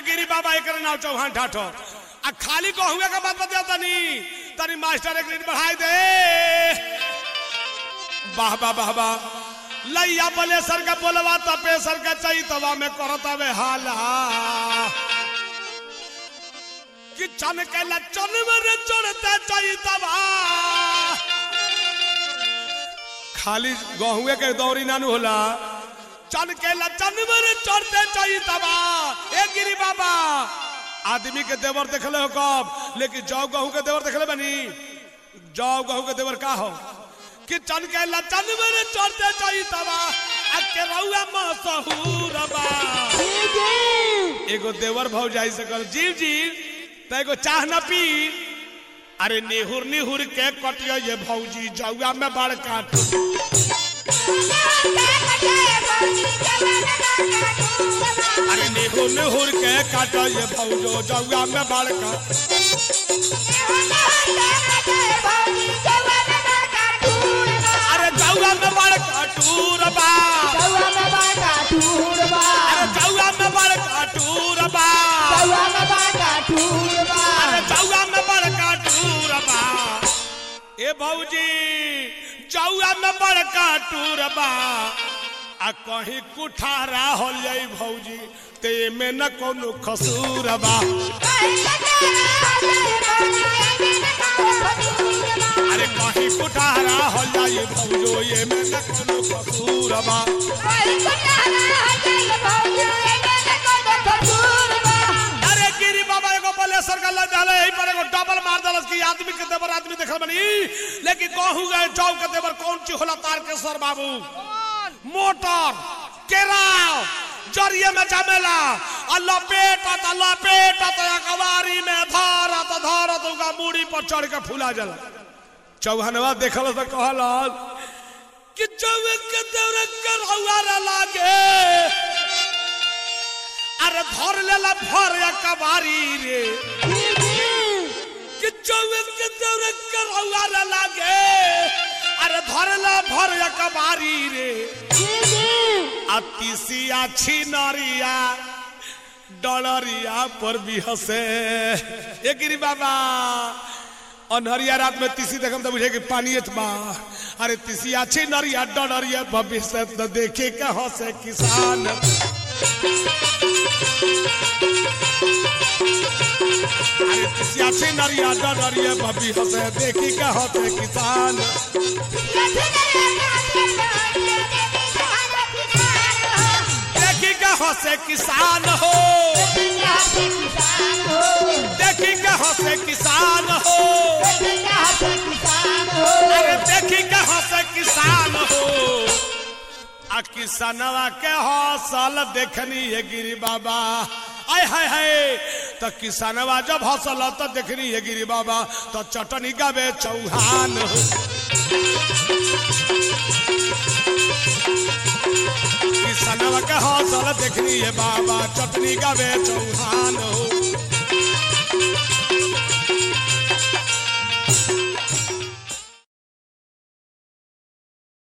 गिरी बाबा एक नाव चौहान ठाठो आ खाली को हुए के बात बता तनी तनी मास्टर एक मिनट बढ़ाई दे वाह वाह वाह वाह लैया बले सर का बोलवा तपे सर का चाहिए तवा में करता वे हाला कि चन के लचन में चढ़ते चाहिए तवा खाली गहुए के दौरी नानू होला चन के लचन में चढ़ते चाहिए तबा ए गिरी बाबा आदमी के देवर देखले हो कब लेकिन जौ गहू के देवर देखले बनी जौ गहू के देवर का हो कि चन के लचन में चढ़ते चाहिए तबा आ के रउआ मसहूर बा एगो देवर भौ जाई सकल जीव जीव त एगो चाह न पी अरे निहुर निहुर के कटियो ये भौजी जौआ में बड़ काट अरे निहुर निहुर के काटो ये भौजो जौआ में बड़ काट अरे जौआ में बड़ काटूर बा अरे जौआ में बड़ काटूर बा अरे जौआ में बड़ काटूर बा ए भौजी जौआ में बड़ काटूर बा आ कहीं कुठारा हो जाई भौजी ते में न कोनो खसूर बा अरे कहीं कुठारा हो जाई भौजो ये में न कोनो खसूर बा अरे गिरी बाबा एगो बलेसर का लग रहले यही पर एगो डबल मार दलस कि आदमी के देवर आदमी देखल बनी लेकिन कहू गए चौक के देवर कौन ची होला तार के सर बाबू मोटर केराव जरिए में जमेला आ लपेटत आ लपेटत आ कवारी में धरत धरत उनका मूड़ी पर चढ़ के फूला जला चौहनवा देखल तो कहल कि चौक के देवर करौआ लागे अरे धर लेला भर या कबारी रे कि चौक के देवर करौआ लागे अरे धर ला भर या कबारी रे अतिसिया छिनरिया डलरिया पर भी हंसे ए गिरी बाबा अनहरिया रात में तीसी देखम तो बुझे कि पानी बा अरे तीसिया छिनरिया डलरिया भविष्य तो देखे के हंसे किसान अरे तीसिया छिनरिया डलरिया भविष्य से देखी के हंसे किसान देखी के हंसे किसान हो देखी के हंसे किसान हो अरे देखी के हंसे किसान हो आ किसानवा के हौसल देखनी है गिरी बाबा आय हाय हाय तो किसानवा जब हौसल तो देखनी है गिरी बाबा तो चटनी गावे चौहान हो किसानवा के हौसल देखनी है बाबा चटनी गावे चौहान हो